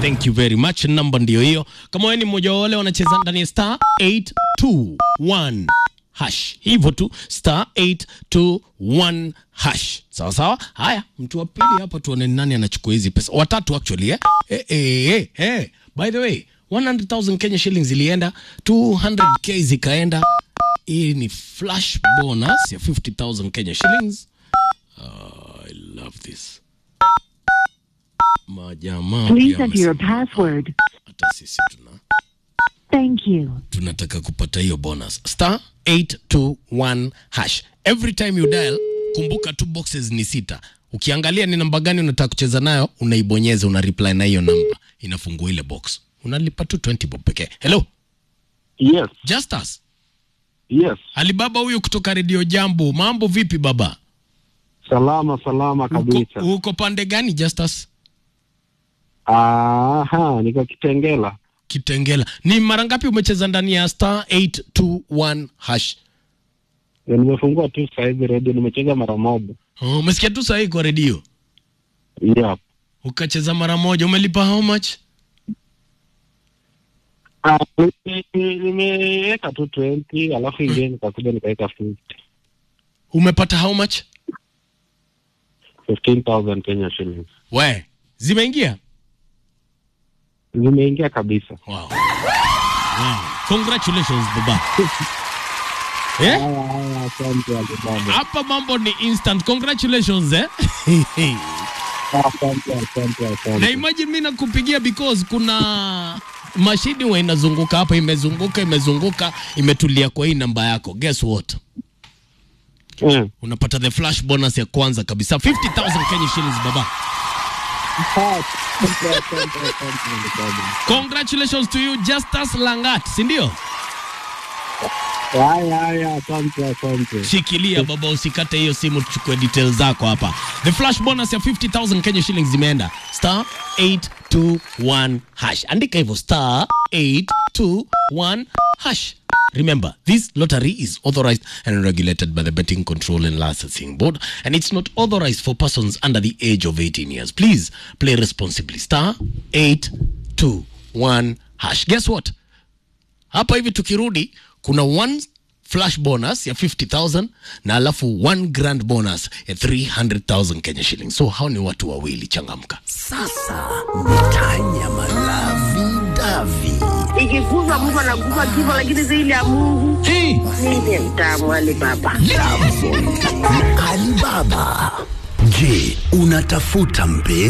Thank you very much. Namba ndio hiyo. Kama wewe ni mmoja wa wale wanacheza ndani ya star 821 hash, hivyo tu star 821 hash. Sawa sawa. Haya, mtu wa pili hapa, tuone nani anachukua hizi pesa. Watatu actually eh. Eh, eh, eh, eh. By the way 100,000 Kenya shillings ilienda, 200k zikaenda. Hii ni flash bonus ya 50,000 Kenya shillings. I love this. Majamaa Please pia enter your wamesema, password. hata sisi tuna Thank you. tunataka kupata hiyo bonus star 821 hash every time you dial kumbuka tu boxes ni sita ukiangalia ni namba gani unataka kucheza nayo unaibonyeza una reply na hiyo namba inafungua ile box unalipa tu 20 bob pekee hello Yes, justus yes. alibaba huyu kutoka redio jambo mambo vipi baba Salama salama kabisa. uko, uko pande gani justus Aha, niko Kitengela. kitengela ni mara ngapi umecheza ndani ya star 821 hash Ya, Nimefungua tu saizi redio, nimecheza mara moja. Oh, umesikia tu sahii kwa redio Yep. ukacheza mara moja umelipa how much Ah, nime- nimeweka tu 20 alafu ingine nikakuja nikaweka 50 umepata how much 15,000 Kenya shillings. we zimeingia Zimeingia kabisa. wow. wow. congratulations baba eh? Haya haya, asante Alibaba. hapa mambo ni instant congratulations eh? Asante asante na asante. imagine mi nakupigia because kuna mashini wa inazunguka hapa imezunguka imezunguka imetulia kwa hii namba yako guess what Eh, unapata the flash bonus ya kwanza kabisa 50000 Kenya shillings baba asante, asante, asante, Alibaba. congratulations to you Justus Langat si ndio Haya haya, asante asante. shikilia baba usikate hiyo simu tuchukue details zako hapa the flash bonus ya 50000 Kenya shillings zimeenda star 821 hash andika hivyo star 821 hash Remember, this lottery is authorized and regulated by the Betting Control and Licensing Board, and it's not authorized for persons under the age of 18 years. Please play responsibly. Star 821 hash. Guess what? hapa hivi tukirudi kuna one flash bonus ya 50000 na alafu one grand bonus ya 300000 kenya shillings so hao ni watu wawili changamka Sasa mitanya malavi davi ikiguzwa mtu anaguza kifo, lakini zaidi ya Mungu hey! ndiye mtamu wale baba. Alibaba. Je, unatafuta mpenzi?